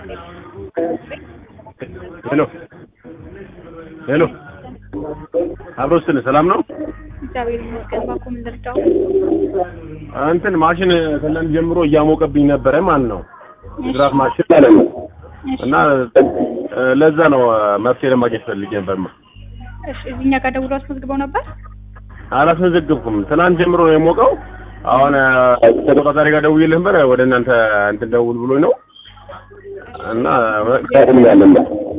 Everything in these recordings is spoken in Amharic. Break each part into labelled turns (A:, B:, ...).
A: ሄሎ ሄሎ አብሮስትን ሰላም ነው?
B: እግዚአብሔር ይመስገን። ባኮ ምን ልርዳው?
A: እንትን ማሽን ከእናንተ ጀምሮ እያሞቀብኝ ነበረ ማለት ነው። ድራፍ ማሽን ማለት ነው።
B: እሺ፣
A: እና እ፣ ለዛ ነው መፍትሄ ለማግኘት ፈልጌ ነበርማ።
B: እሺ። እዚህኛ ጋር ደውሎ አስመዝግበው ነበር?
A: አላስመዘግብኩም። ትናንት ጀምሮ ነው የሞቀው። አሁን እ፣ ተቆጣጣሪ ጋር ደውዬልህ ነበር ወደ እናንተ እንትን ደውል ብሎኝ ነው እና ያለን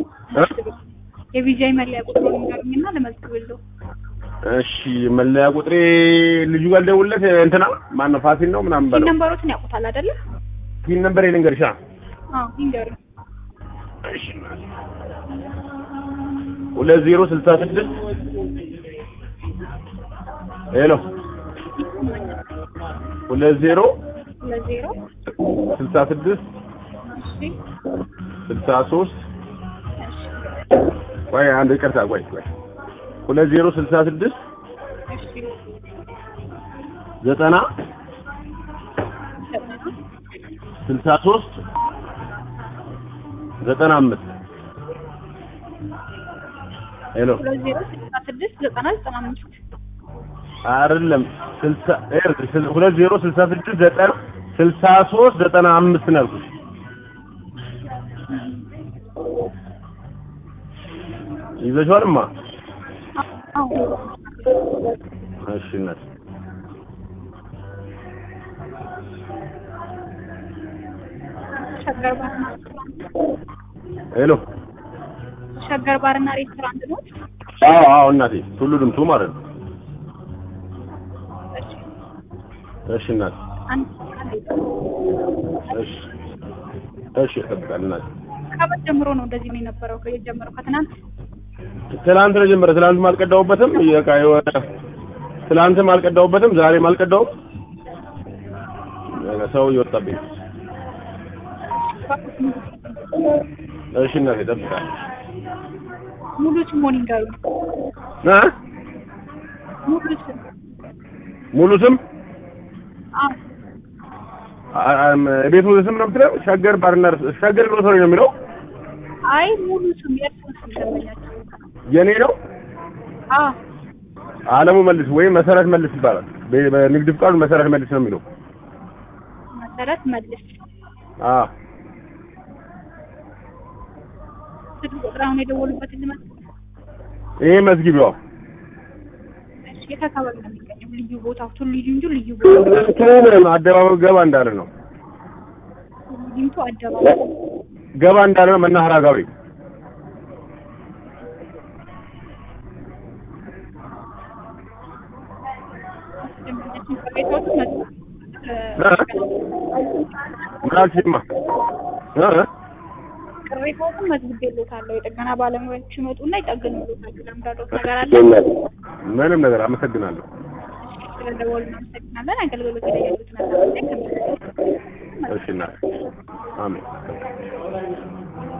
B: የቪዛይ መለያ ቁጥሩን ንገሩኝና ልመዝግብልዎ።
A: እሺ መለያ ቁጥሬ ልጁ ጋር ልደውልለት እንትና ማን ነው ፋሲል ነው ምናምን
B: ፒን
A: በለው
B: ነምበሮትን ያውቁታል አይደለ?
A: ፒን ነበር ልንገርሻ
B: አዎ ይንገሩኝ።
A: እሺ ሁለት ዜሮ ስልሳ ስድስት ሄሎ ሁለት ዜሮ
B: ሁለት ዜሮ
A: ስልሳ ስድስት
B: እሺ፣
A: ስልሳ ሶስት
B: እሺ፣
A: ቆይ አንድ ይቅርታ ቆይ ቆይ ሁለት ዜሮ ስልሳ ስድስት
B: እሺ።
A: ዘጠና
B: ዘጠና
A: ስልሳ ሶስት ዘጠና አምስት ሄሎ
B: ሁለት ዜሮ ስልሳ ስድስት ዘጠና ዘጠና አምስት
A: አይደለም ስልሳ ይኸውልሽ፣ ስል- ሁለት ዜሮ ስልሳ ስድስት ዘጠና ስልሳ ሶስት ዘጠና አምስት ነው ያልኩሽ። ይዘሽዋልማ?
B: አዎ
A: እሺ እናት
B: ሸገር ባርና
A: ሄሎ።
B: ሸገር ባርና ሬስቶራንት ነው።
A: አዎ አዎ እናቴ ቱሉ ድምቱ ማለት ነው።
B: እሺ
A: እሺ እናት
B: አንድ አንድ
A: እሺ እሺ እጠብቃለሁ እናቴ።
B: ከበት ጀምሮ ነው እንደዚህ ነው የነበረው። ከየት ጀምሮ? ከትናንት
A: ትናንት ነው ጀመረ። ትናንትም አልቀዳሁበትም። በቃ የሆነ ትናንትም አልቀዳሁበትም፣ ዛሬም አልቀዳሁም። በቃ ሰው እየወጣብኝ ነው። እሺ እናቴ እጠብቃለሁ።
B: ሙሉ ስሙን ይንገሩኝ።
A: እ
B: ሙሉ ስም
A: ሙሉ ስም
B: አዎ
A: አ- አም- ቤቱ ስም ነው የምትለው? ሸገር ባርና ሬስ- ሸገር ግሮሰሪ ነው የሚለው።
B: አይ ሙሉ ስም የእርሱን ስም ደንበኛቸው።
A: የኔ ነው
B: አዎ
A: አለሙ መልስ ወይም መሰረት መልስ ይባላል። በ- በንግድ ፍቃዱ መሰረት መልስ ነው የሚለው።
B: መሰረት መልስ።
A: አዎ
B: ስልክ ቁጥር አሁን የደወሉበት ልመስ
A: ይሄ መዝጊቢያው
B: የት አካባቢ ነው የሚገኘው? ልዩ ቦታው ቱሉ ዲምቱ ልዩ ቦታ
A: እንትኑ አደባባዩ ገባ እንዳለ ነው።
B: ቱሉ ዲምቱ አደባባይ
A: ገባ እንዳለ ነው መናኸሪያ ጋሪ
B: ደንበኛችን ቅሬታዎችን መጡ
A: ምን አልሽማ? እ?
B: ቅሬታዎችን መዝግቤልዎታለሁ። የጥገና ባለሙያዎች ይመጡና ይጠግኑልዎታል። ለምዳዶት ነገር አለ።
A: ምንም ነገር አመሰግናለሁ።
B: ስለደወሉ እናመሰግናለን። አገልግሎት ላይ ያሉት ነገር
A: እሺ እናቴ አሜን።